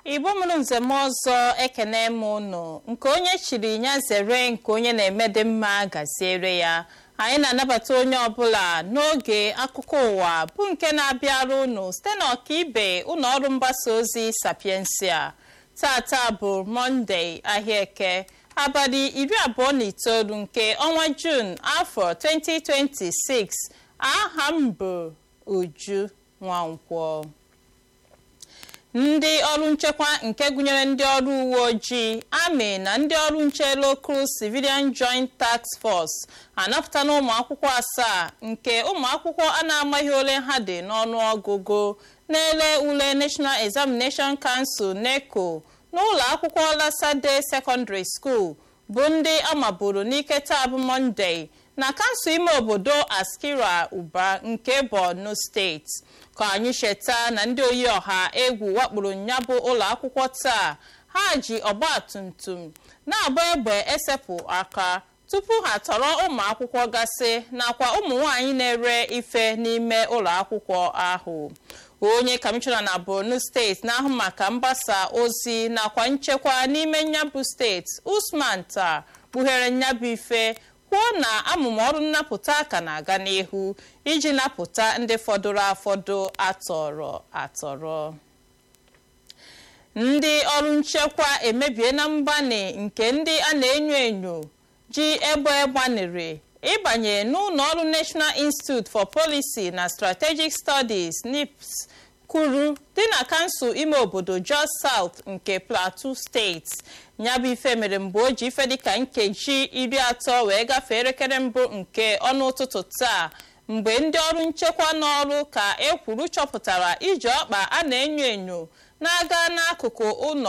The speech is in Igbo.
igbo mụrụ nzem ọzọ ekene m ụnụ nke onye chiri ya zere nke onye na-eme dị mma gaziere ya anyị na-anabata onye ọbụla n'oge akụkọ ụwa bụ nke na-abịara ụnụ site n'ọkaibe ụlọ ọrụ mgbasa ozi sapiensia tata bụ mọnde ahịa eke abalị iri abụọ na itoolu nke ọnwa jun afọ 2026 aha m bụ uju nwankwọ ndị ọrụ nchekwa nke gụnyere ndị ọrụ uwe ojii amị na ndị ọrụ nche local civilian joint tax force anapụtala ụmụ akwụkwọ asaa nke ụmụ akwụkwọ a na-amaghị ole ha dị n'ọnụ ọgụgụ na-ele ule national examination council neco n'ụlọ akwụkwọ lasade secondary school bụ ndị amaburu n'ike taa bụ monde na kansụl ime obodo askira uba nke borno steeti ka anyị cheta na ndị oyi ọha egwu wakporo nyabụ ụlọ akwụkwọ taa ha ji ọgba tum tum na-agba egbe esepụ aka tupu ha tọrọ ụmụ akwụkwọ gasị nakwa ụmụ nwanyị na-ere ife n'ime ụlọ akwụkwọ ahụ onye kọmishọna na borno steeti na-ahụ maka mgbasa ozi nakwa nchekwa n'ime nyabụ steeti usman taa kpughere nyabụ ife kwuo na amụma ọrụ nnapụta ka na-aga n'ihu iji napụta ndị fọdụrụ afọdụ atọrọ atọrọ ndị ọrụ nchekwa emebie na mgbani nke ndị a na-enyo enyo ji egbe gbanere ịbanye n'ụlọ ọrụ national institute for policy na strategic studies nips kwuru dị na kansụl ime obodo jos south nke plateau steeti nyabụ ife mere mgbe o ji ife dịka nkeji iri atọ wee gafee elekere mbụ nke ọnụ ụtụtụ taa mgbe ndị ọrụ nchekwa n'ọrụ ka ekwuru chọpụtara iji ọkpa a na-enyo enyo na-aga n'akụkụ ụlọ